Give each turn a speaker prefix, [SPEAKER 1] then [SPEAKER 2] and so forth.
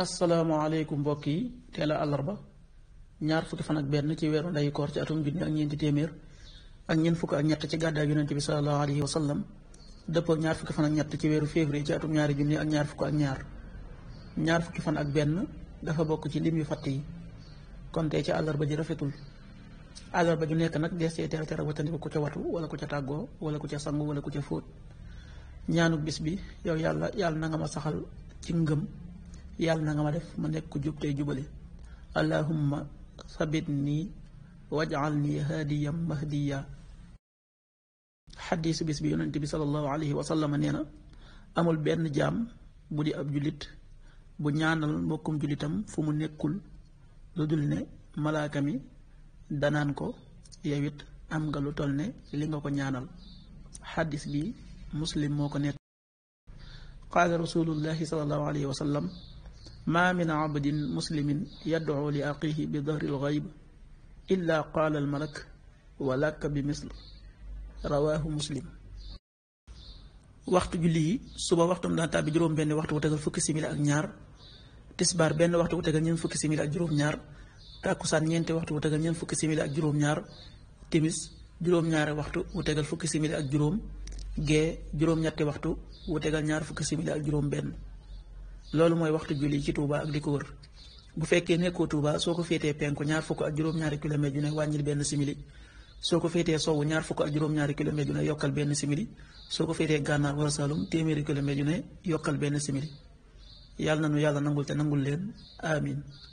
[SPEAKER 1] asalaamaaleykum mbokk yi teel a àllarba ñaar fukki fan ak benn ci weeru ndeyu koor ci atum junni ak ñeenti téeméer ak ñeent fukk ak ñett ci gàddaay yonent bi sallallahu alayhi wa sallam dëppoo ak ñaar fukki fan ak ñett ci weeru février ci atum ñaari junni ak ñaar fukk ak ñaar ñaar fukki fan ak benn dafa bokk ci lim yu fatt yi kon tey ci àllarba ji rafetul àllarba ju nekk nag des cee teel teel wattandiku ku ca watu wala ku ca tàggoo wala ku ca sangu wala ku ca fóot ñaanu bis bi yow yàlla yàlla na nga ma saxal ci ngëm yàlla na nga ma def ma nekk ku jub tey jubale allahumma sabit nii wajal nii haadiyam mahdiya xadiisu bis bi yonent bi sallallahu alayhi wa sallam nee na amul benn jaam bu di ab jullit bu ñaanal mbokkum jullitam fu mu nekkul lu dul ne malaaka mi danaan ko yow it am nga lu toll ne li nga ko ñaanal xadis bi muslim moo ko nekk qaala rasulullahi sallallahu alayhi wa sallam maa min abdin muslimin yadcu li aqihi bi dahri lgayb illa qaala almalak wa laka bi misl rawaahu muslim waxtu julli yi suba waxtum daan tàbbi juróom benn waxtu wu tegal fukki simili ak ñaar tisbaar benn waxtu wu tegal ñeent fukki simili ak juróom ñaar tàkkusaan ñeenti waxtu wu tegal ñeent fukki simili ak juróom ñaar timis juróom-ñaari waxtu wu tegal fukki simili ak juróom gee juróom-ñetti waxtu wu tegal ñaar fukki simili ak juróom benn loolu mooy waxtu julli ci Touba ak di ko wër bu fekkee nekkoo Touba soo ko féetee penku ñaar fukk ak juróom-ñaari kilomètre yu ne wàññil benn simili soo ko féetee sowwu ñaar fukk ak juróom-ñaari kilomètre yu ne yokkal benn simili soo ko féetee gànnaar wala Saalum téeméeri kilomètre yu ne yokkal benn simili yàlla na nu yàlla nangul te nangul leen amin